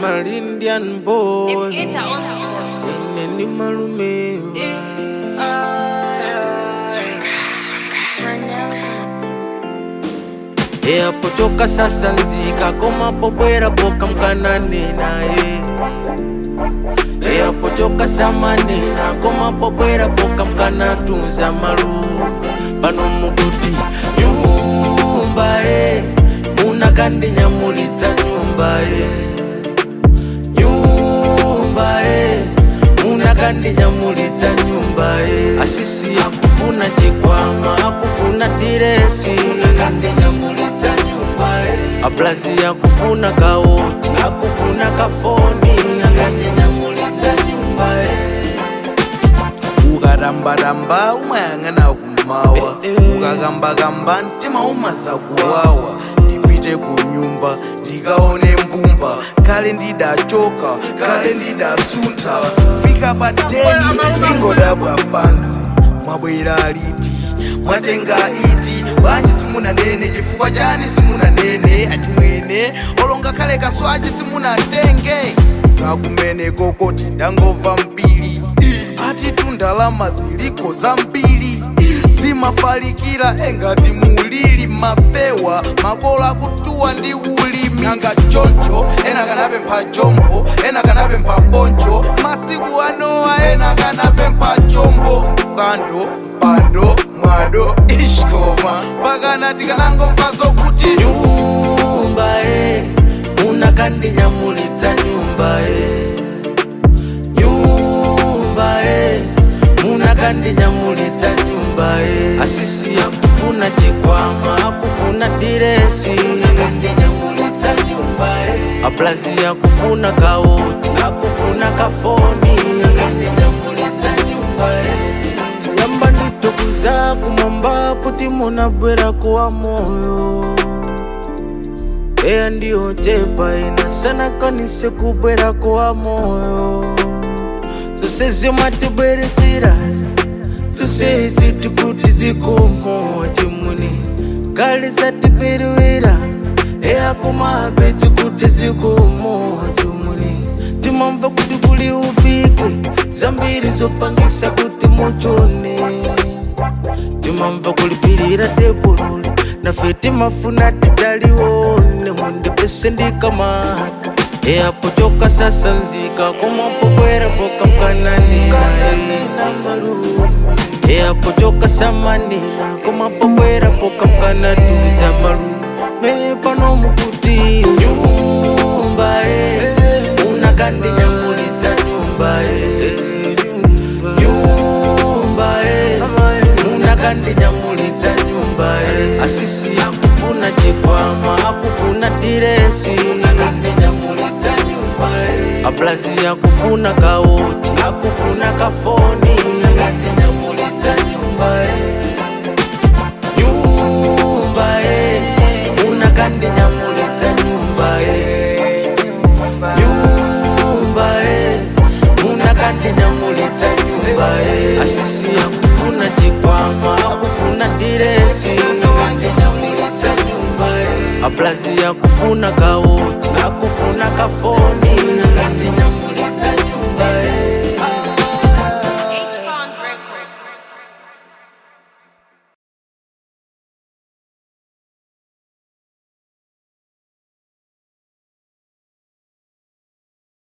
I'm an Indian boy. If get on the Ene ni malume eyapotoka sasa nzika komapobwera poka mkanane naye eyapotoka samanena komapobwera poka mkanatunza malu pano mukuti nyumba e munakandinyamulitsa nyumba e nyumba e munakandinyamulitsa nyumba e asisi akufuna chikwama akufuna diresi munakandinyamulitsa nyumba e aplazi akufuna kaoti akufuna kafoni munakandinyamulitsa nyumba e ukarambaramba umayang'ana kumawa ukakambakamba mtima umaza kuwawa ndipite ku nyumba ndikaone mbumba kale ndidachoka kale ndidasuntha fika pa teni ingodabwa fansi mwabwera liti mwatenga iti bwanji simunanene chifukwa chani simunanene achimwene olonga kale kaswachi simunatenge zakumene kokoti ndangova mbiri ati tundalama ziliko zambiri zimafalikira engati mulili mafewa makola akutuwa ndi ulimi nanga choncho ena kanapempha chombo ena kanapempha boncho masiku anowa ena kanapempha chombo sando mpando mwado ishkoma pakana tikanangomva zokuti nyumba e munakandinyamulitsa nyumba e nyumba e munakandinyamulitsa nyumba e asisi akufuna chikwama akufuna diresi munakandinyamulitsa nyumba e aplazi akufuna kaoti akufuna kafoni munakandinyamulitsa nyumba e yamba nditokuza kumwamba puti munabwera kuwa moyo eya ndiyo tepa inasana kanise kubwera kuwa moyo zose zimatibweresera zose zitikuti zikomo chimuni kali zatipiriwira eya kumabe tikuti zikomo chimuni timamva kuti kuli upike zambiri zopangisa kuti muchone timamva kulipirira tebululi nafe timafuna titaliwone mundipese ndikamata eyapotoka sasa nzika komapobwera poka mkananena eyapotoka samanena komapobwera poka mkanatuza malume pano mukuti nyumba e munakandinyamulitsa nyumba e nyumba e munakandinyamulitsa nyumba e asisi akufuna chikwama akufuna diresi munakandinyamulitsa nyumba e aplazi akufuna kaoti akufuna kafoni munakandinyamulitsa nyumba e nyumba e munakandinyamulitsa nyumba e nyumba e munakandinyamulitsa nyumba e asisi akufuna chikwama akufuna diresi munakandinyamulitsa nyumba e aplazi akufuna kaoti akufuna kafoni